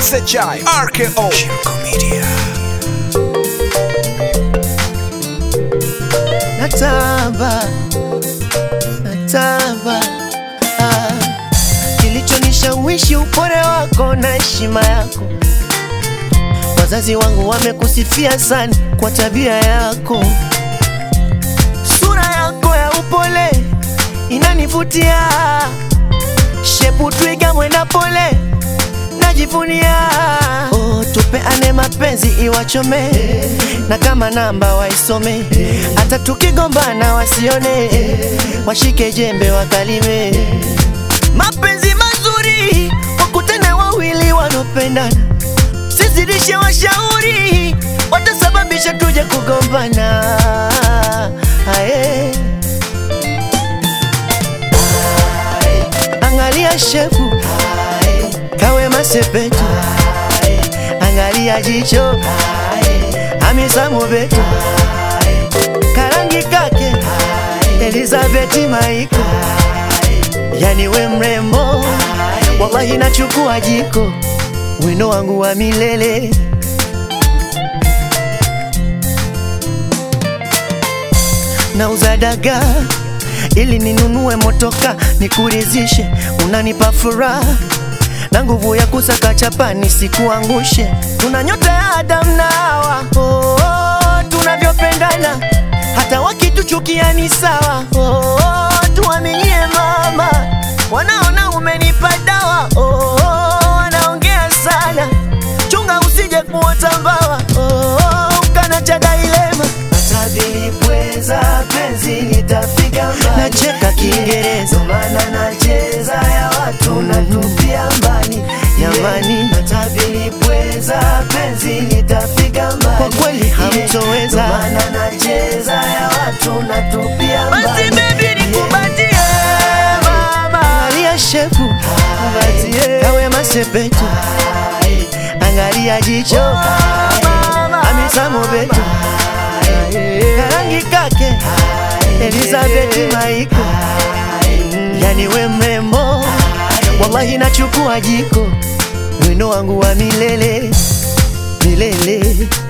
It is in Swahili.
SHI RKO Shirko Media natamba natamba ah. Kilichonishawishi upole wako na heshima yako, wazazi wangu wamekusifia sana kwa tabia yako, sura yako ya upole inanivutia, shepu twiga mwenda pole najivunia. Oh, tupeane mapenzi iwachome, na kama namba waisome, hata tukigombana wasione, washike jembe wakalime. Mapenzi mazuri wakutane wawili wanaopendana, sizidishe washauri, watasababisha tuje kugombana. Aye. Angalia shefu kawe masepetu, angalia jicho Hamisa Mobeto, karangi kake Elizabeth Maiko, yani we mrembo, wallahi nachukua jiko, wino wangu wa milele. Nauza dagaa ili ninunue motoka nikurizishe, unanipa furaha na nguvu ya kusaka chapa nisikuangushe. Tuna nyota ya Adam na Hawa, oh, oh, tunavyopendana hata wakituchukia ni sawa. Oh, oh, tuaminie mama, wanaona umenipa dawa. Oh, oh, wanaongea sana, chunga usije kuota mbawa. Oh, oh, ukanacha dailema Atabilipweza penzi nitafika mbali, nacheka Kiingereza maana nacheza ya watu natupia mbali jamani, natabilipweza penzi nitafika mbali, kwa kweli hamtoweza maana nacheza ya watu natupia mbali. Basi baby nikubatie mama, angalia shefu kawe masepetu, angalia jicho Hamisa Mobeto karangi kake Elizabeth Maiko, yani we mrembo, wallahi nachukua jiko, wino wangu wa milele milele.